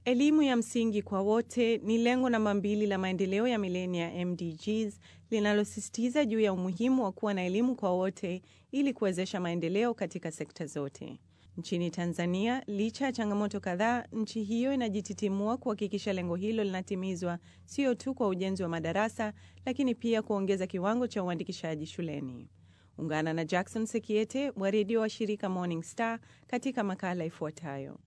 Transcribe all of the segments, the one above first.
Elimu ya msingi kwa wote ni lengo namba mbili la maendeleo ya milenia MDGs linalosisitiza juu ya umuhimu wa kuwa na elimu kwa wote ili kuwezesha maendeleo katika sekta zote. Nchini Tanzania, licha ya changamoto kadhaa, nchi hiyo inajititimua kuhakikisha lengo hilo linatimizwa, sio tu kwa ujenzi wa madarasa, lakini pia kuongeza kiwango cha uandikishaji shuleni. Ungana na Jackson Sekiete wa redio wa shirika Morning Star katika makala ifuatayo.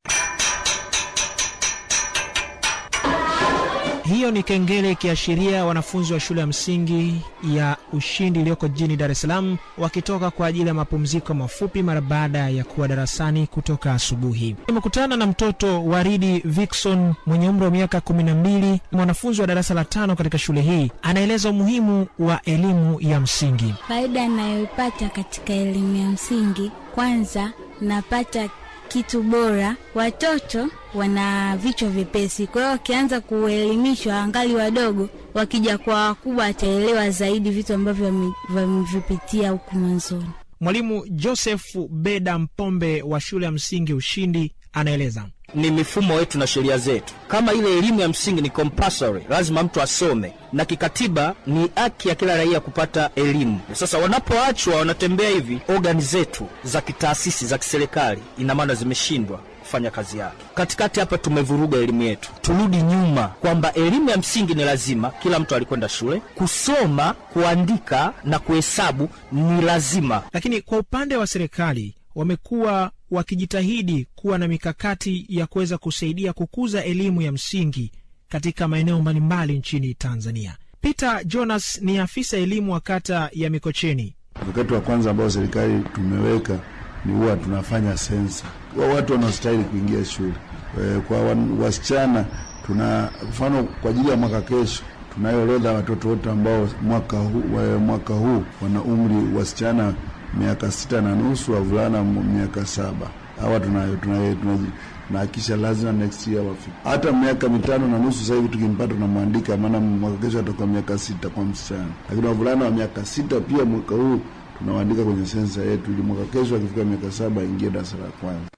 Hiyo ni kengele ikiashiria wanafunzi wa shule ya msingi ya Ushindi iliyoko jijini Dar es Salaam wakitoka kwa ajili ya mapumziko mafupi mara baada ya kuwa darasani kutoka asubuhi. Nimekutana na mtoto Waridi Vikson mwenye umri wa miaka kumi na mbili, mwanafunzi wa darasa la tano katika shule hii. Anaeleza umuhimu wa elimu ya msingi. Faida anayoipata katika elimu ya msingi, kwanza napata kitu bora. Watoto wana vichwa vyepesi, kwa hiyo wakianza kuelimishwa angali wadogo, wakija kwa wakubwa wataelewa zaidi vitu ambavyo wamevipitia huku mwanzoni. Mwalimu Joseph Beda Mpombe wa shule ya msingi Ushindi anaeleza ni mifumo yetu na sheria zetu. Kama ile elimu ya msingi ni compulsory, lazima mtu asome, na kikatiba ni haki ya kila raia kupata elimu. Sasa wanapoachwa wanatembea hivi, ogani zetu za kitaasisi za kiserikali, ina maana zimeshindwa kufanya kazi yake. Katikati hapa tumevuruga elimu yetu, turudi nyuma kwamba elimu ya msingi ni lazima, kila mtu alikwenda shule kusoma, kuandika na kuhesabu ni lazima. Lakini kwa upande wa serikali wamekuwa wakijitahidi kuwa na mikakati ya kuweza kusaidia kukuza elimu ya msingi katika maeneo mbalimbali nchini Tanzania. Peter Jonas ni afisa elimu wa kata ya Mikocheni. Mkakati wa kwanza ambao serikali tumeweka ni huwa tunafanya sensa wa watu wanaostahili kuingia shule. E, kwa wasichana tuna mfano kwa ajili ya mwaka kesho tunayo orodha ya watoto wote ambao mwaka huu, mwaka huu wana umri wasichana miaka sita na nusu, wavulana miaka saba. Hawa tunayo tunahakikisha lazima next year wafike. Hata miaka mitano na nusu sasa hivi tukimpata tunamwandika, maana mwaka kesho atakuwa miaka sita kwa msichana, lakini wavulana wa miaka sita pia mwaka huu tunawaandika kwenye sensa yetu, ili mwaka kesho akifika miaka saba aingie darasa la kwanza.